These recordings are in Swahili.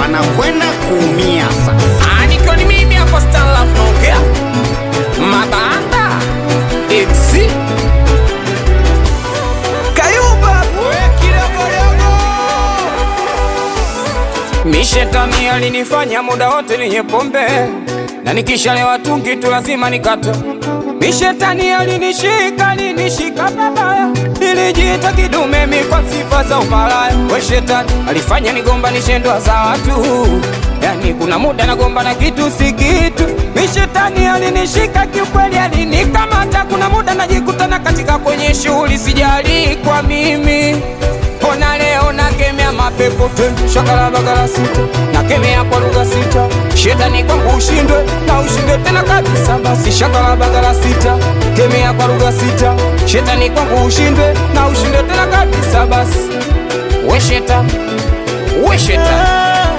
wanakwenda kuumia sasa. Ah, nikiwa ni mimi hapa Stanlaf naongea mabanda Exi Kayumba Mishetani alinifanya muda wote ninye pombe na nikishalewa tungi tu lazima nikate. Mishetani alinishika alinishika babaya, nilijiita kidume mi kwa sifa za umalaya. We shetani alifanya nigombanishe ndoa za watu, yani kuna muda nagomba na kitu si kitu. Mishetani alinishika kiukweli, alinikamata. Kuna muda najikutana katika kwenye shughuli, sijali kwa mimi Ona leo nakemea mapepo te shakala bagala sita nakemea kwa lugha sita shetani kwangu ushindwe na ushindwe tena kabisa basi shakala bagala sita kemea kwa lugha sita shetani kwangu ushindwe na ushindwe tena kabisa basi we shetani we shetani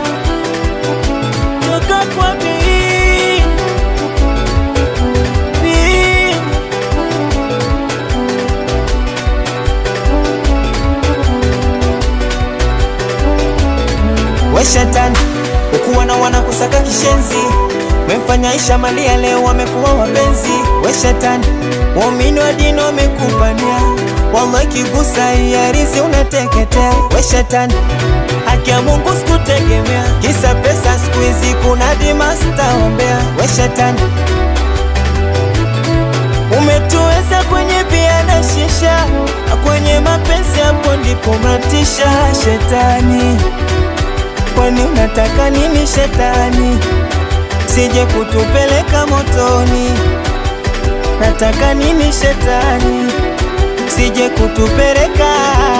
toka kwa mimi mimi we shetani ukuwa na wana kusaka kishenzi memfanya Aisha Malia leo wamekuwa wapenzi we shetani waumini wa dini wamekupania wallahi kigusa iarizi unateketea we shetani haki ya Mungu sikutegemea kisa pesa siku hizi kuna dimasta ombea we shetani umetuweza kwenye bia na shisha na kwenye mapenzi hapo ndipo matisha shetani kwani unataka nini shetani sije kutupeleka motoni nataka nini shetani sije kutupeleka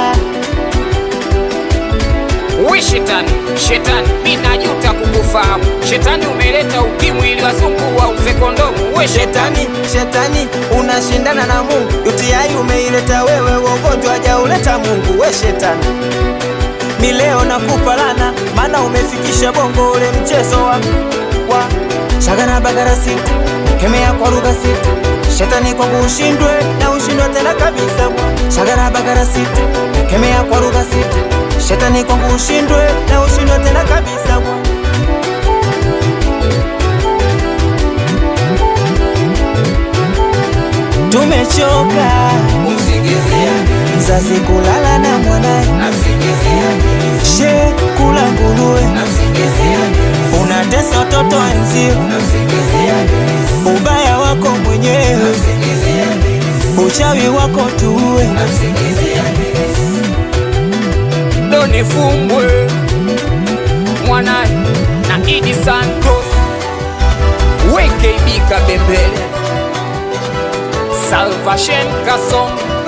we shetani shetani mi najuta kukufahamu shetani umeleta ukimwi ili wazungu wauze kondomu we shetani shetani shetani unashindana na mungu UTI umeileta wewe ugonjwa hajauleta mungu we shetani mi leo nakupa lana maana umefikisha bongo ule mchezo wa, wa shagana bagara sita kemea kwa lugha sita shetani kwangu ushindwe na ushindwe tena kabisa bwa shagana bagara sita kemea kwa lugha sita shetani kwangu ushindwe na ushindwe tena kabisa bwa tumechoka mzazi kulala na mwanaye she kula nguruwe unatesa watoto wenzio ubaya wako mwenyewe uchawi wako tuwe Doni Fumbwe mwanaye na Idi Santos WKB Kabembele Salvation Kasongo